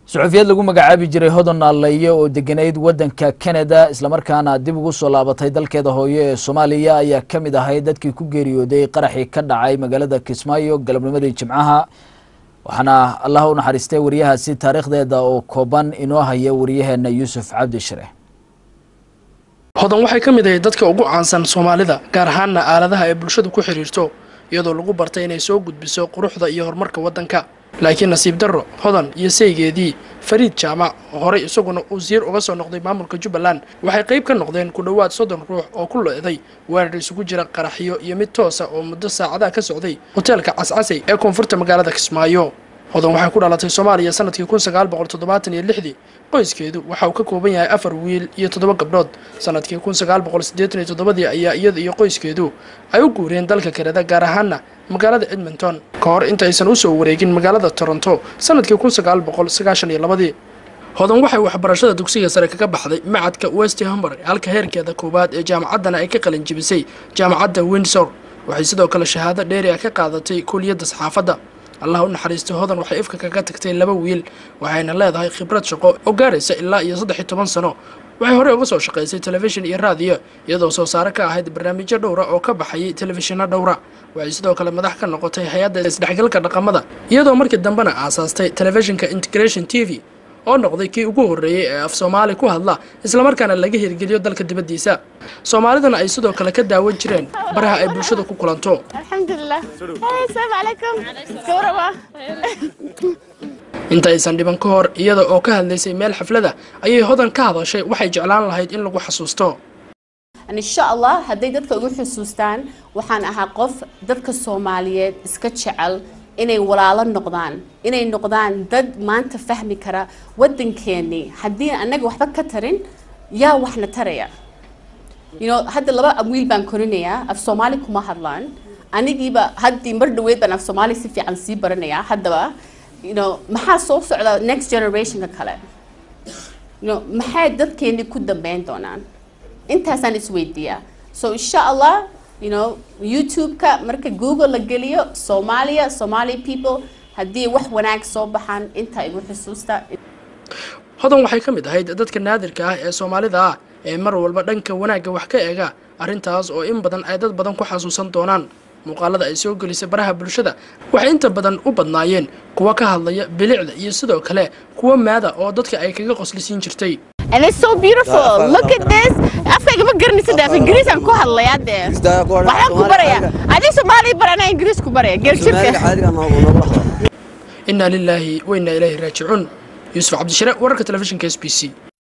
suxufiyad lagu magacaabi jiray hodon naalleeye oo deganayd waddanka canada islamarkaana dib ugu soo laabatay dalkeeda hooyo ee soomaaliya ayaa ka mid ahay dadkii ku geeriyooday qaraxii ka dhacay magaalada kismaayo galabnimadii jimcaha waxaana allah u naxariistay wariyahaasi taariikhdeeda oo kooban inoo haya wariyaheena yuusuf cabdi shire hodan waxay ka mid ahayd dadka ugu caansan soomaalida gaar ahaanna aaladaha ay bulshadu ku xidhiirto iyadoo lagu bartay inay soo gudbiso quruxda iyo horumarka waddanka laakiin nasiib darro hodan iyo saygeedii fariid jaamac oo horey isaguna uu siir uga soo noqday maamulka jubbaland waxay qayb ka noqdeen ku dhowaad soddon ruux oo ku lo-day weerar isugu jira qaraxyo iyo mid toosa oo muddo saacadaha ka socday hoteelka cascasay ee koonfurta magaalada kismaayo hodan waxay ku dhalatay soomaaliya sanadkii kun sagaal boqol toddobaatan iyo lixdii qoyskeedu waxa uu ka kooban yahay afar wiil iyo toddoba gabdhood sanadkii kun sagaal boqol siddeetan iyo toddobadii ayaa iyada iyo qoyskeedu ay u guureen dalka kanada gaar ahaana magaalada edmonton ka hor intaysan usoo wareegin magaalada toronto sanadkii kun sagaal boqol sagaashan iyo labadii hodan waxay waxbarashada dugsiga sare kaga baxday macadka west hamber halka heerkeeda koowaad ee jaamacaddana ay ka qalin jibisay jaamacadda windsor waxay sidoo kale shahaado dheeri ah ka qaadatay kuliyadda saxaafadda allah u naxariistay hodan waxay ifka kaga tagtay laba wiil waxayna leedahay khibrad shaqo oo gaaraysa ilaa iyo saddex iyo toban sano waxay horey uga soo shaqaysay telefishin iyo raadiyo iyadoo soo saare ka ahayd barnaamijyo dhowra oo ka baxayay telefishinno dhowra waxay sidoo kale madax ka noqotay hay-adda isdhexgalka dhaqamada iyadoo markii dambena aasaastay telefishinka integration t v oo noqday kii ugu horreeyey ee af soomaali ku hadla islamarkaana laga hirgeliyo dalka dibaddiisa soomaalidana ay sidoo kale ka daawan jireen baraha ay bulshada ku kulanto alxamdulilah asalaamu calaykum gawraba inta aysan dhiban ka hor iyada oo ka hadlaysay meel xaflada ayay hodan ka hadashay waxay jeclaan lahayd in lagu xasuusto insha allah hadday dadka ugu xusuustaan waxaan ahaa qof dadka soomaaliyeed iska jecel inay walaalo noqdaan inay noqdaan dad maanta fahmi kara waddankeennii haddii annaga waxba ka tarin yaa waxna taraya you know hadda laba wiil baan korinayaa af soomaali kuma hadlaan anigiiba haddii mar dhaweyd baan af soomaali si fiican sii baranayaa haddaba you know maxaa soo socda next generationka kale you know maxay dadkeennii ku dambeyn doonaan intaasaan isweydiiyaa so insha allah you know youtube-ka marka google la geliyo soomaaliya somali people haddii wax wanaag soo baxaan intaa igu xusuusta hodan waxay ka mid ahayd dadka naadirka ah ee soomaalida ah ee mar walba dhanka wanaagga wax ka eega arrintaas oo in badan ay dad badan ku xasuusan doonaan muuqaalada ay soo gelisay baraha bulshada waxay inta badan u badnaayeen kuwa ka hadlaya bilicda iyo sidoo kale kuwa maada oo dadka ay kaga qoslisiin jirtay And it's so beautiful. Look at this. Afkayga ma garanaysa dee af Ingiriis aan ku hadlayaa dee. Waxaan ku barayaa. Adiga Soomaali bar anaa Ingiriis ku baraya. Geerjirka. inaa lilaahi wa inaa ilaahi raajicuun yuusuf cabdishire wararka telefishinka s b c